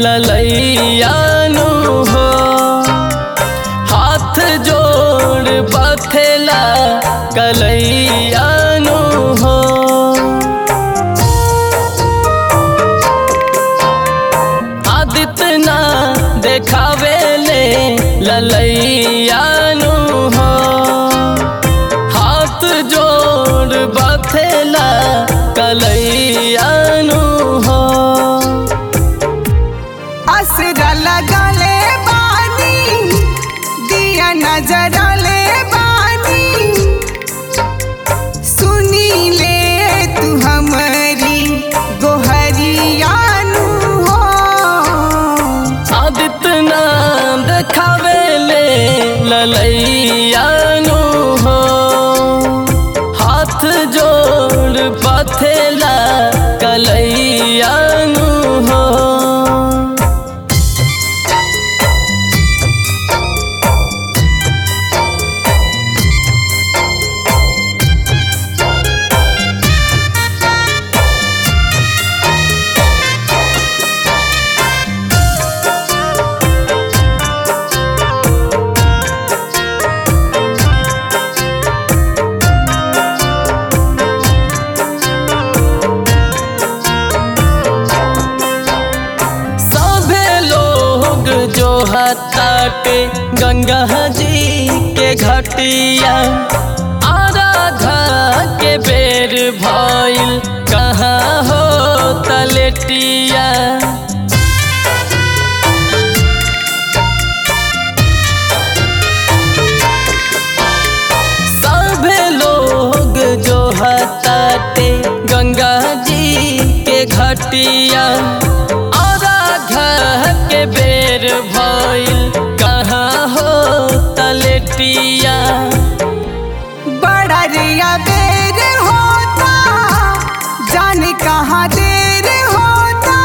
ललैयानु हो हाथ जोड़ बथेला कलैयानु हो आदित्य ना देखावे ले ललैयानु हो हाथ जोड़ बथेला कलैयानु हो असरा लगले बानी दिया नजरले बानी सुनी ले तू हमारी गोहरियानु हो आदित्य नाम देखावे ले ललैयानु हो हाथ जोड़ पथेला कलैयानु हो सभे लोग जो हताटे गंगा जी के घटिया आराधा के बेर भइल कहाँ हो तलेटिया सभे लोग जो हताटे गंगा जी के घटिया आराधा के बेर भइल कहाँ हो तलेटिया बड़ा रिया बेर होता जाने कहाँ देर होता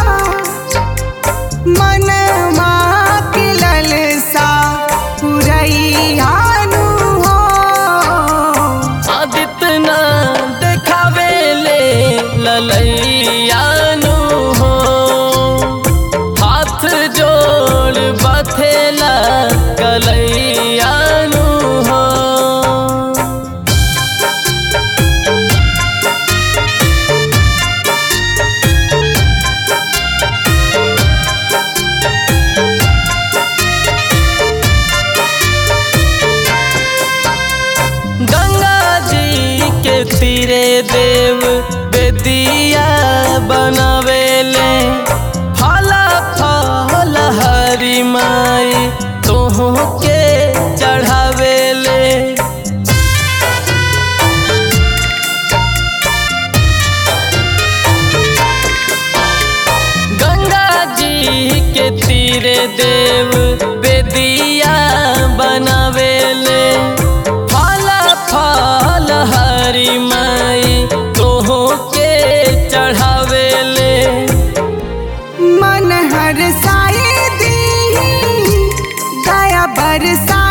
मन के ललसा पुरैयानु हो आदित्य ना देखावे ले ललैयानु हो हाथ जोड़ बथेला कलैयानु हो गंगा जी के तीरे देव बेदिया बनावेले फला फल हरी माई तोह के चढ़ावेले गंगा जी के तीरे देव बेदिया बनावेले फला फल हरी माई तोह के चढ़ावेले मन हर साए दी दया बरसा